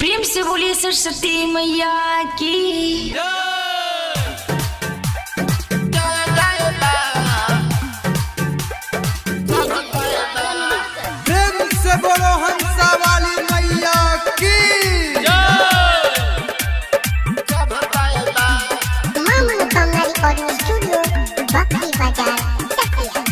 प्रेम से बोलिए सरस्वती मैया की प्रेम से बोलो हंसा वाली मैया की Mama Nutanga Recording Studio, Bakri Bazaar, Chakia.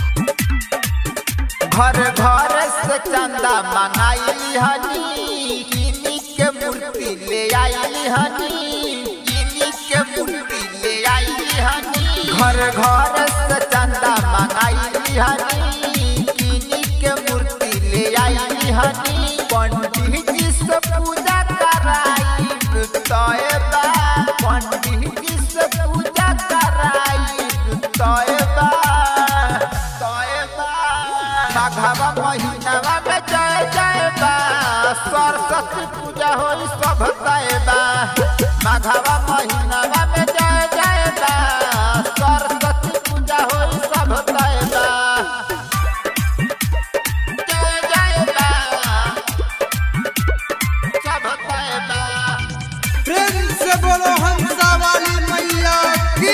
घर घर से चंदा मंगाई हनी किनी के मूर्ति ले आई हनी किनी के मूर्ति ले आई हनी घर घर से चंदा मंगाई हनी किनी के मूर्ति ले आई हनी पंडित जी से पूजा कराई तोयबा पंडित जी से पूजा कराई तोयबा तोयबा माघवा महीनावा में जय जय बा सरस्वती पूजा होई सब तयबा माघवा महीनावा में जय जय बा सरस्वती पूजा होई सब तयबा जय जय बा सब तयबा प्रेम से बोलो हंसा वाली मैया की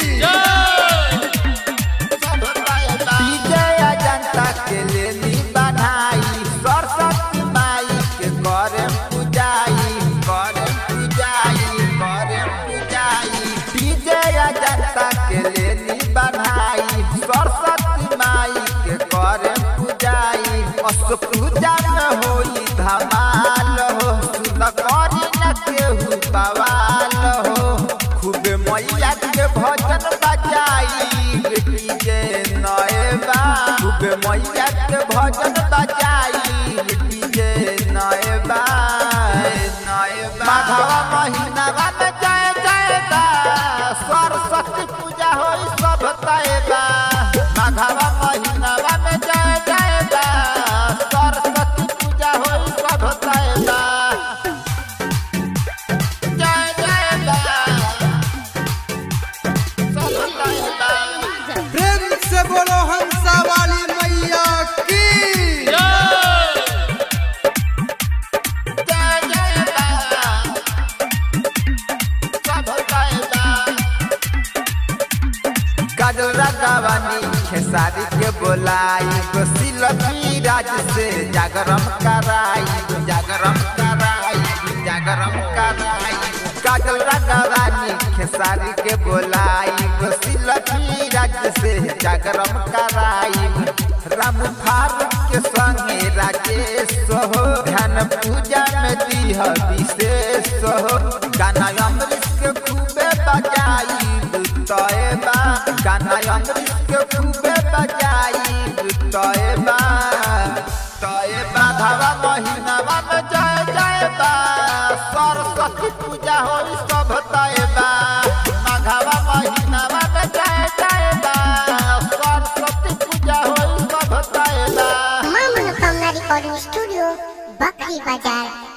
विजय जनता के लेली बनाई सरस्वती माई के करे पूजाई करे पूजाई करे पूजाई विजय जनता के लेली बनाई सरस्वती माई के करे पूजाई अस पूजा में होई धमाल हो सुन करी न केहू बवाल हो खूबे मैया के भजन बजाई डीजे नएबा खूबे मैया के भजन बजाई डीजे नएबा नएबा माघवा महीनावा में जय जय बा सरस्वती पूजा होई सब तयबा माघवा महीनावा में जय जय बा सरस्वती पूजा होई सब तयबा जय जय बा सब तयबा प्रेम से बोलो हंसा वाली मैया की जय जय बा सब तयबा काजोरा गवानी खेसारी के बोलाई गोसी लक्ष्मी राज से जागरम कराई जागरम कराई जागरम कराई काजोरा गवानी खेसारी के बोलाई गोसी लक्ष्मी राज से जागरम कराई राम फारूक के संगे राजेश हो ध्यान पूजा में दीह विशेष हो गाना अमृत के खूबे बजाई तयबा गाना अमृत के खूबे बजाई तयबा तयबा धावा महीनावा में जय जय बा सरस्वती पूजा होई सब तयबा माघवा महीनावा में जय जय बा सरस्वती पूजा होई सब तयबा Mama Nutanga Recording Studio, Bakri Bazaar,